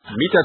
Mita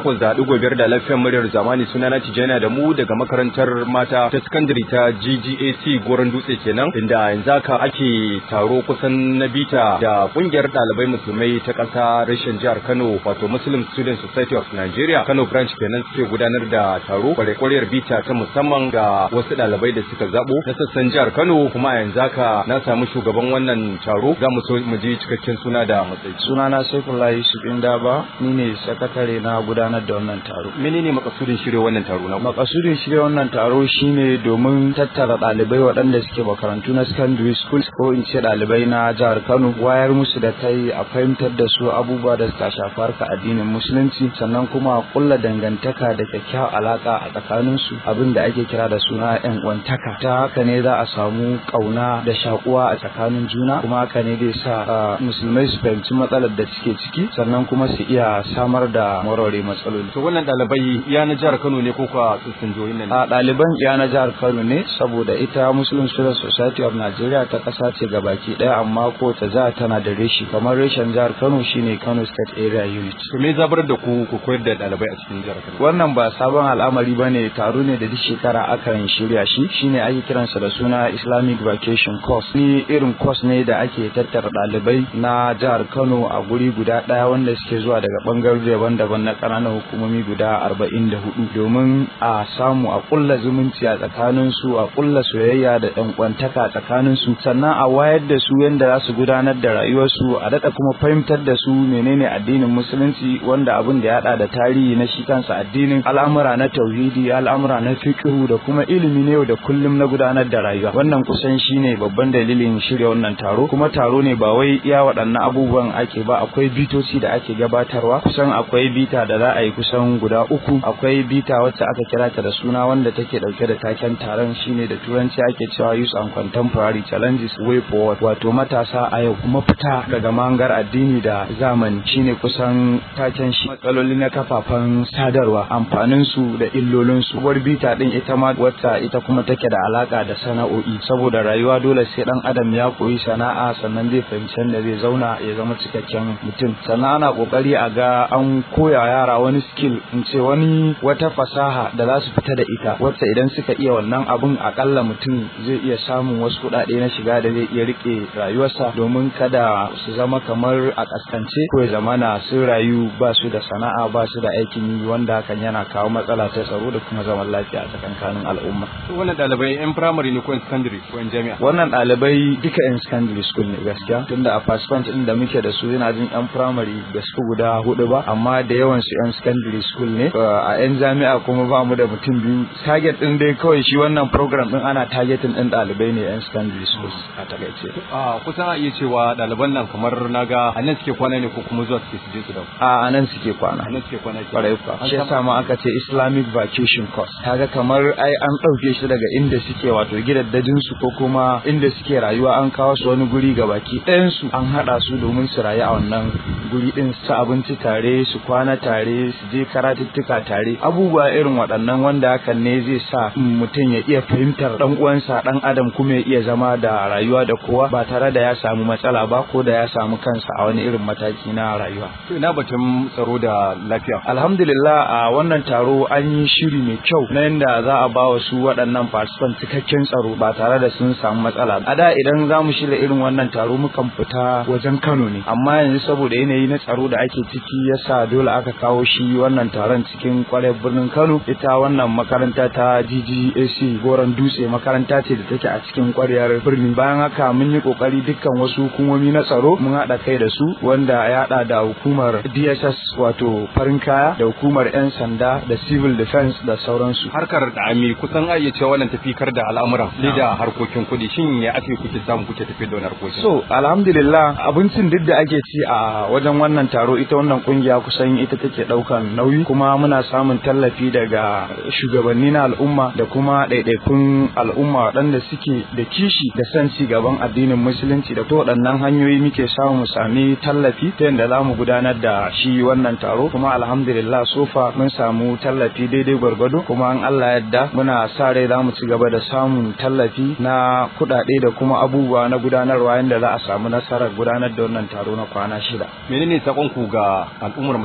88.5 da lafiyar muryar zamani suna na Tijjana da mu daga makarantar mata ta sakandare ta GGAC Goron Dutse kenan inda yanzu haka ake taro kusan na bita da kungiyar ɗalibai musulmai ta ƙasa rashin jihar Kano wato Muslim Student Society of Nigeria Kano branch kenan suke gudanar da taro kwarekwariyar bita ta musamman ga wasu ɗalibai da suka zabo na sassan jihar Kano kuma yanzu haka na samu shugaban wannan taro za mu so mu ji cikakken suna da matsayi. Sunana Saifullahi Yusuf Indaba ni ne sakatare na gudanar da wannan taro. Menene makasudin shirya wannan taro na? Makasudin shirya wannan taro shine domin tattara ɗalibai waɗanda suke makarantu na secondary school ko in ce ɗalibai na jihar Kano wayar musu da kai a fahimtar da su abubuwa da suka shafi harka addinin musulunci sannan kuma a kulla dangantaka da kyakkyawar alaka a tsakanin su abin da ake kira da suna yan uwantaka ta haka ne za a samu kauna da shakuwa a tsakanin juna kuma haka ne zai sa musulmai su fahimci matsalar da suke ciki sannan kuma su iya samar da warware matsaloli. To wannan ɗalibai iya na jihar Kano ne ko kuwa tsitsin jihohin nan? A ɗaliban iya na jihar Kano ne saboda ita Muslim Student Society of Nigeria ta ƙasa ce gabaki ɗaya amma ko ta za tana da reshi kamar reshen jihar Kano shine Kano State Area Unit. To me zabar da ku ku koyar da ɗalibai a cikin jihar Kano? Wannan ba sabon al'amari bane taro ne da duk shekara akan shirya shi shine ake kiransa da suna Islamic Vacation Course. Ni irin course ne da ake tattara ɗalibai na jihar Kano a guri guda ɗaya wanda suke zuwa daga ɓangarori daban-daban na ƙananan hukumomi guda arba'in da hudu domin a samu a ƙulla zumunci a tsakanin su a ƙulla soyayya da ɗan kwantaka a tsakanin su sannan a wayar da su yadda za su gudanar da rayuwarsu a daɗa kuma fahimtar da su menene addinin musulunci wanda abin da ya haɗa da tarihi na shi kansa addinin al'amura na tauhidi al'amura na fiqhu da kuma ilimi ne yau da kullum na gudanar da rayuwa wannan kusan shine babban dalilin shirya wannan taro kuma taro ne ba wai iya waɗannan abubuwan ake ba akwai bitoci da ake gabatarwa kusan akwai bita da za a yi kusan guda uku akwai bita wacce aka kira ta da suna wanda take dauke da taken taron shine da turanci ake cewa youth and contemporary challenges way forward wato matasa a yau kuma fita daga mangar addini da zamani shine kusan taken shi matsaloli na kafafen sadarwa amfanin su da illolin su uwar bita din ita ma wacce ita kuma take da alaka da sana'o'i saboda rayuwa dole sai dan adam ya koyi sana'a sannan zai fahimci da zai zauna ya zama cikakken mutum sannan ana kokari a ga an koya yara wani skill in ce wani wata fasaha da za su fita da ita wacce idan suka iya wannan abun akalla mutum zai iya samun wasu kuɗaɗe na shiga da zai iya rike rayuwarsa domin kada su zama kamar a kaskance ko ya zamana sun rayu ba su da sana'a ba su da aikin yi wanda hakan yana kawo matsala ta tsaro da kuma zaman lafiya a tsakankanin al'umma. Wannan ɗalibai 'yan firamare ne ko 'yan secondary ko 'yan jami'a? Wannan ɗalibai duka 'yan secondary school ne gaskiya tunda a participant ɗin da muke da su yana jin 'yan firamare da su guda hudu ba amma da yawan su 'yan secondary school ne a 'yan jami'a kuma ba mu da mutum biyu target ɗin dai kawai shi wannan program ɗin ana targetin ɗin ɗalibai ne 'yan secondary schools a takaice. A kusan a iya cewa ɗaliban nan kamar naga a nan suke kwana ne ko kuma zuwa suke su je su dawo. A nan suke kwana. A nan suke kwana ke. Kwarai kuwa. Shi yasa ma aka ce Islamic vacation course. Kaga kamar ai an ɗauke shi daga inda suke wato gidaddajin su ko kuma inda suke rayuwa an kawo su wani guri ga baki ɗayan su an haɗa su domin su rayu a wannan guri ɗin su abinci tare su kwana tare su je karatuttuka tare abubuwa irin waɗannan wanda hakan ne zai sa mutum ya iya fahimtar ɗan uwansa ɗan adam kuma ya iya zama da rayuwa da kowa ba tare da ya samu matsala ba ko da ya samu kansa a wani irin mataki na rayuwa. To ina batun tsaro da lafiya. Alhamdulillah a wannan taro an yi shiri mai kyau na yadda za a ba wa su waɗannan participants cikakken tsaro ba tare da sun samu matsala. A da idan za mu shirya irin wannan taro mukan fita wajen Kano ne amma yanzu saboda yanayi na tsaro da ake ciki yasa dole aka kawo shi wannan taron cikin kwarar birnin Kano ita wannan makaranta ta GGAC Goron Dutse makaranta ce da take a cikin kwaryar birni bayan haka mun yi kokari dukkan wasu hukumomi na tsaro mun haɗa kai da su wanda ya haɗa da hukumar DSS wato farin kaya da hukumar 'yan sanda da civil defense da sauransu Harkar da ami kusan a iya cewa wannan tafikar da al'amuran ne da harkokin kuɗi shin ya ake kuke samu kuke tafi da wannan harkokin. so alhamdulillah abincin duk da ake ci a wajen wannan taro ita wannan kungiya kusan ita take daukan nauyi kuma muna samun tallafi daga shugabanni na al'umma da kuma ɗaiɗaikun al'umma waɗanda suke da kishi da son ci gaban addinin musulunci da ta waɗannan hanyoyi muke samu mu sami tallafi ta yadda za mu gudanar da shi wannan taro kuma alhamdulillah sofa mun samu tallafi daidai gwargwado kuma an Allah yadda muna sa rai za mu ci gaba da samun tallafi na kuɗaɗe da kuma abubuwa na gudanarwa yadda za a samu nasarar gudanar da wannan taro na kwana shida. Menene sakon ku ga al'ummar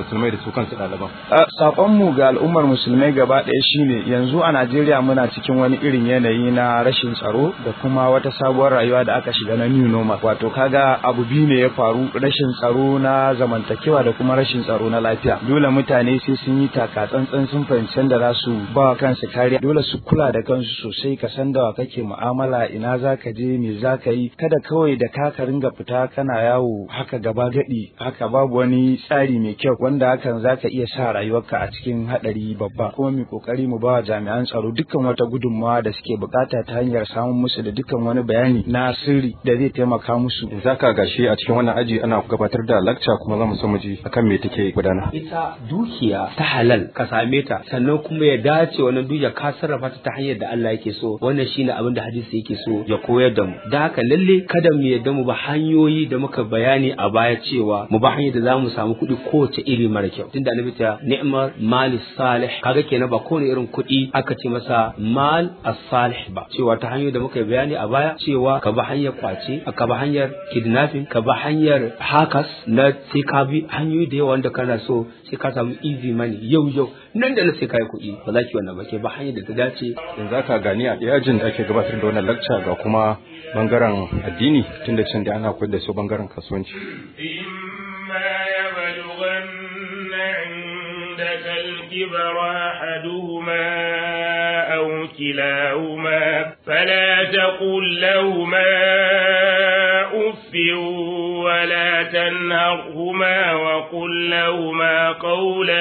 musulmai da su kansu ɗaliban saƙonmu ga al'ummar musulmai gaba ɗaya shine yanzu a najeriya muna cikin wani irin yanayi na rashin tsaro da kuma wata sabuwar rayuwa da aka shiga na new normal wato kaga abu biyu ne ya faru rashin tsaro na zamantakewa da kuma rashin tsaro na lafiya dole mutane sai sun yi taka tsantsan sun fahimci da za su ba kansu kariya dole su kula da kansu sosai ka san da kake mu'amala ina za ka je me za ka yi kada kawai da ka ka ringa fita kana yawo haka gaba gadi haka babu wani tsari mai kyau wanda hakan za ka iya sa rayuwarka a cikin haɗari babba kuma mu kokari mu ba jami'an tsaro dukkan wata gudunmawa da suke bukata ta hanyar samun musu da dukkan wani bayani na sirri da zai taimaka musu zaka gashi a cikin wannan aji ana gabatar da lakca kuma za mu so mu ji akan me take gudana ita dukiya ta halal ka same ta sannan kuma ya dace wannan dukiya ka sarrafa ta ta hanyar da Allah yake so wannan shine abin da hadisi yake so ya koyar da mu da haka lalle kada mu yadda mu ba hanyoyi da muka bayani a baya cewa mu ba hanyar da za mu samu kuɗi kowace iri mara kyau tunda annabi ta ni'mar malis salih kaga kenan ba kowane irin kuɗi aka ce masa mal as-salih ba cewa ta hanyar da muka bayani a baya cewa ka ba hanyar kwace ka ba hanyar kidnapping ka ba hanyar hakas na sai ka bi hanyoyi da yawa wanda kana so sai ka samu easy money yau yau nan da na sai kai kuɗi ba za ki wannan ba ke ba hanyar da ta dace yanzu aka gani a yajin da ake gabatar da wannan lakca ga kuma bangaren addini tunda can da ana koyar da su bangaren kasuwanci إما يبلغن عندك الكبر أحدهما أو كلاهما فلا تقل لهما أف ولا تنهرهما وقل لهما قولا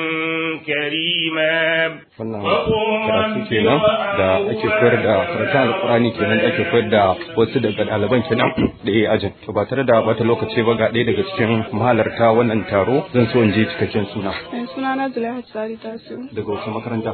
كريما wannan karatu kenan da ake koyar da karatun alkurani kenan da ake koyar da wasu daga ɗaliban kenan da ya ajin to ba tare da bata lokaci ba ga ɗaya daga cikin mahalarta wannan taro zan so in je cikakken suna suna na Zulaihat Sari Tasu daga wasu makaranta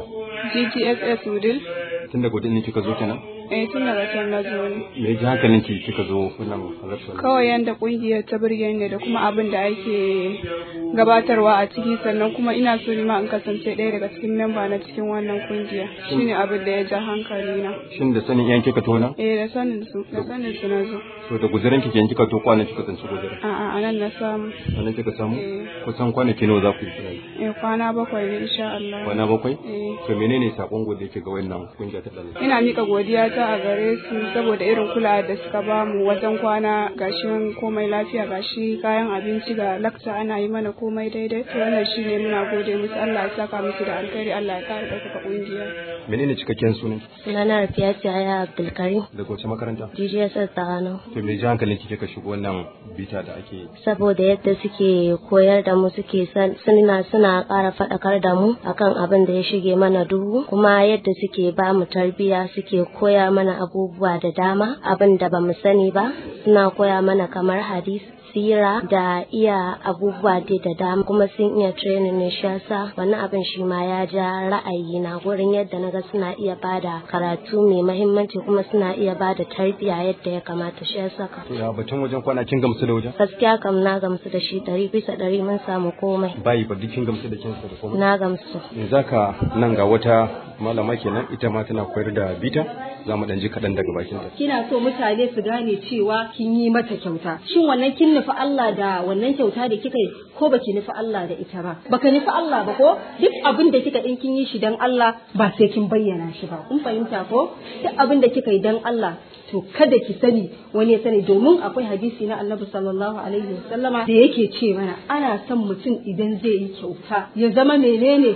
GGSS Wudil tun daga wadin kika zo kenan eh tun daga can na zo ne me ji hankalin ki kika zo wannan halartar kawai yanda kungiyar ta burge ni da kuma abin da ake gabatarwa a ciki sannan kuma ina so ni ma in kasance ɗaya daga cikin memba na cikin wannan kungiya shine abin da ya ja hankali na shin da sanin yan kika tona eh da sanin su da sanin su na zo to da guzurin kike kika to kwana kika tsanci guzurin a'a anan na samu sannan kika samu Eh. kusan kwanaki nawa za ku yi kina yi eh kwana bakwai ne insha Allah kwana bakwai eh to menene sakon gode yake ga wannan kungiya ta ɗalibai ina mika godiya ta a gare su saboda irin kula da suka bamu wajen kwana gashi komai lafiya gashi kayan abinci ga lakta ana yi mana komai daidai to wannan shine muna gode musu Allah ya saka musu da alkhairi Allah ya kare ɗaukaka ƙungiya menene cikakken sunan Sunana Rafiyatu Yaya Abdulkarim, daga wace makaranta GGSS Tsagano. to me ji hankalin kike ka shigo wannan bita da ake yi Saboda yadda suke koyar da mu suke san- suna suna ƙara faɗakar da mu akan abin da ya shige mana duhu kuma yadda suke ba mu tarbiyya suke koya mana abubuwa da dama abin da ba mu sani ba suna koya mana kamar hadis sira da iya abubuwa dai da dama kuma sun iya training ne shi yasa wannan abin shi ma ya ja ra'ayi na gurin yadda naga suna iya bada karatu mai mahimmanci kuma suna iya bada tarbiyya yadda ya kamata shi yasa ka to ya batun wajen kwana kin gamsu da wajen gaskiya kam na gamsu da shi ɗari bisa ɗari mun samu komai bayi ba duk kin gamsu da kinsa da komai na gamsu yanzu haka nan ga wata malama kenan ita ma tana koyar da bita za mu dan ji kaɗan daga bakin ta kina so mutane su gane cewa kin yi mata kyauta shin wannan kin nufi Allah da wannan kyauta da kika yi ko baki nufi Allah da ita ba baka nufi Allah ba ko duk abin da kika din kin yi shi dan Allah ba sai kin bayyana shi ba kun fahimta ko duk abin da kika yi dan Allah to kada ki sani wani ya sani domin akwai hadisi na Annabi sallallahu alaihi wasallama da yake ce mana ana son mutum idan zai yi kyauta ya zama menene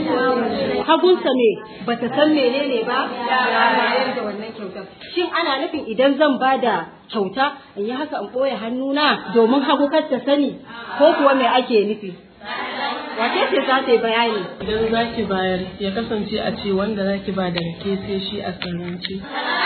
hagunsa me bata san menene ba ya bayar da wannan kyautar shin ana nufin idan zan bada kyauta in yi haka in ɓoye hannuna domin hagu kar ta sani ko kuwa me ake nufi wace ce za ta yi bayani Idan za ki bayar ya kasance a ce wanda za ki ba daga ke sai shi a sanance.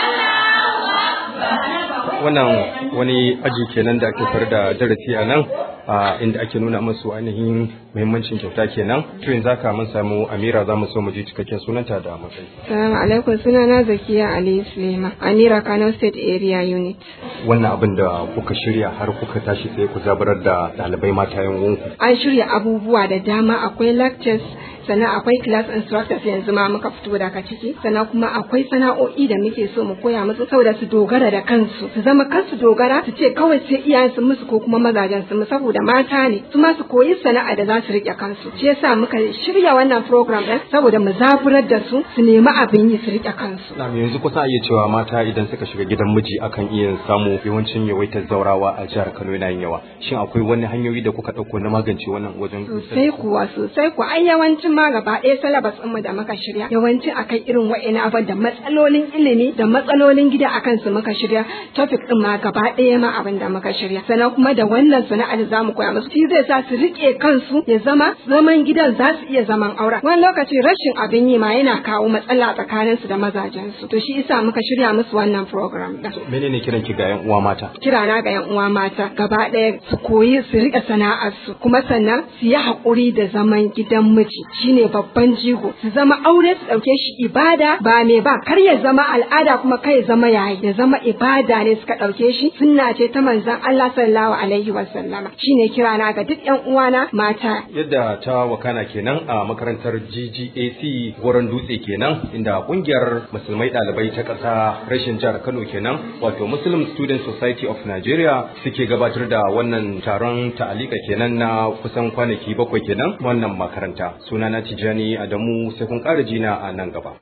wannan wani aji kenan da ake koyar da darasi a nan a inda ake nuna musu ainihin muhimmancin kyauta kenan to yanzu haka mun samu Amira za mu so mu ji cikakken sunanta da matsayi Salamu alaikum sunana Zakiya Ali Suleiman Amira Kano State Area Unit wannan abin da kuka shirya har kuka tashi sai ku zabarar da ɗalibai mata yan uwanku an shirya abubuwa da dama akwai lectures sannan akwai class instructors yanzu ma muka fito daga ciki sannan kuma akwai sana'o'i da muke so mu koya musu saboda su dogara da kansu su zama kansu dogara su ce kawai sai iyayen su musu ko kuma mazajen su saboda mata ne su ma su koyi sana'a da za su rike kansu shi yasa muka shirya wannan program din saboda mu zaburar da su su nemi abin yi su rike kansu na yanzu kusa iya cewa mata idan suka shiga gidan miji akan iya samu yawancin yawaitar zaurawa a jihar Kano yana yin yawa shin akwai wani hanyoyi da kuka dauko na magance wannan wajen sosai kuwa sosai kuwa ai yawancin ma gaba ɗaya syllabus ɗinmu da muka shirya yawancin akan irin wa'ina abin da matsalolin ilimi da matsalolin gida akan su muka shirya topic ɗin ma gaba ɗaya ma abin da muka shirya sannan kuma da wannan sana'a da zamu koya musu shi zai sa su rike kansu ya zama zaman gidan za su iya zaman aure wani lokaci rashin abin yi ma yana kawo matsala tsakanin su da mazajen su to shi isa muka shirya musu wannan program din menene kiran ki ga yan uwa mata kirana ga yan uwa mata gaba ɗaya su koyi su rike sana'ar su kuma sannan su yi haƙuri da zaman gidan miji shine babban jigo su zama aure su ɗauke shi ibada ba me ba kar ya zama al'ada kuma kai ya zama yayi ya zama ibada ne suka ɗauke shi sunna ce ta manzon Allah sallallahu alaihi wa sallama shine kirana ga duk ƴan uwana mata yadda ta wakana kenan a makarantar GGAC Goron Dutse kenan inda kungiyar musulmai ɗalibai ta ƙasa rashin jihar Kano kenan wato Muslim Student Society of Nigeria suke gabatar da wannan taron ta'alika kenan na kusan kwanaki bakwai kenan wannan makaranta sunana Tijani Adamu sai kun ƙara jina a nan gaba